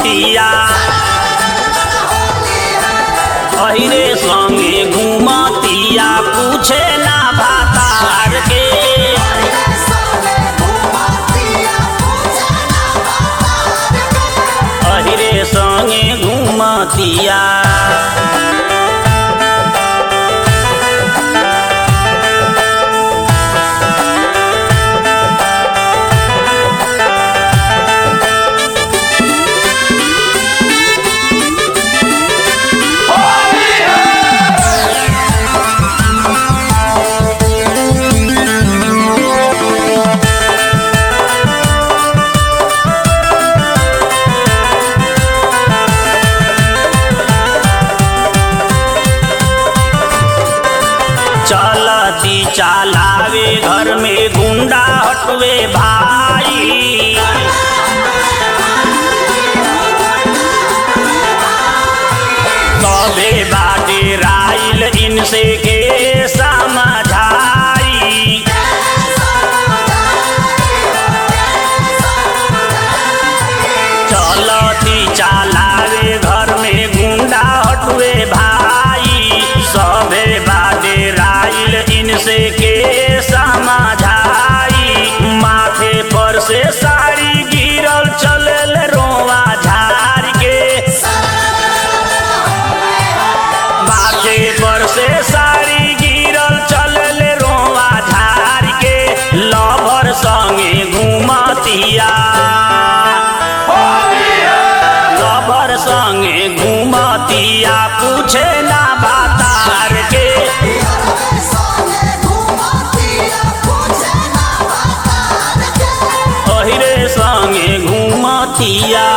घूमतिया अहिरे संगे घूमतिया पूछे ना भातार के अहिरे संगे घूमतिया चलती चलावे घर में गुंडा हटवे भाई तबे बाटे राइल इनसे के समझाई चलती चलावे घर में गुंडा हटवे भाई सबे बाटे राइल इनसे के समझाई माथे पर से साड़ी गिरल चलल रोवा झाड़ के माथे पर से साड़ी गिरल चलल रोवा झाड़ के लभर संगे घूमतिया लभर संगे घूमतिया पूछे ना बातार के अहिरे संगे घूमतिया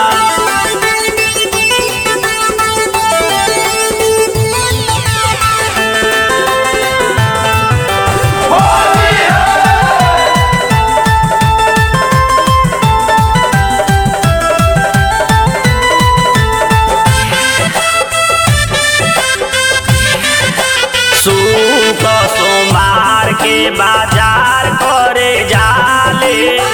सूप सोमार के बाजार करे जाले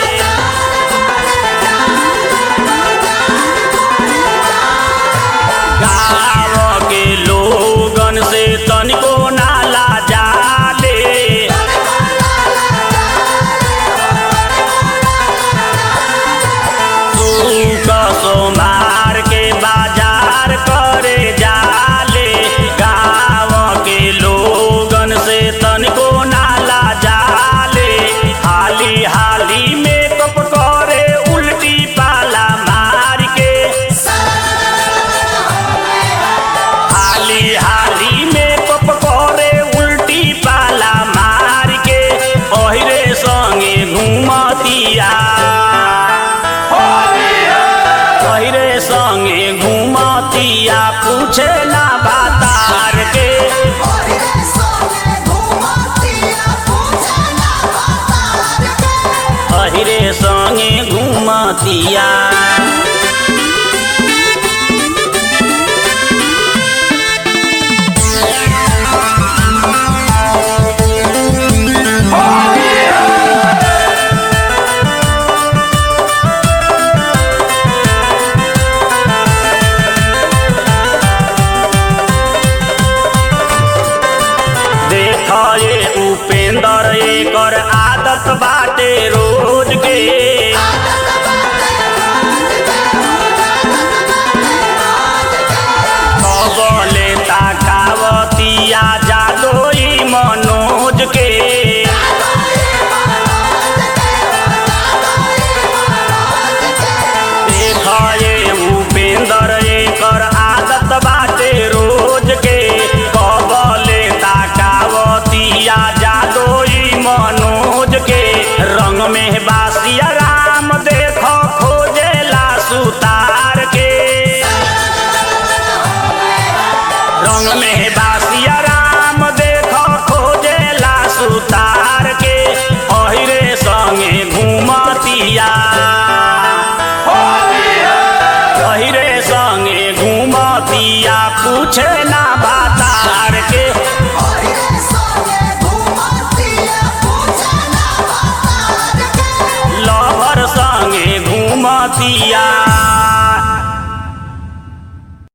गाँव के लोगन से तनिको नाला जाले सूप सोमार के बाजार करे जाले गाँव के लोगन से तनिको नाला जाले हाली हाली मेकअप करे उल्टी पाला मार के हाली हाली मेकअप करे उल्टी पाला मार के ओहिरे संगे घूमतिया ओहिरे संगे घूमतिया पूछे ना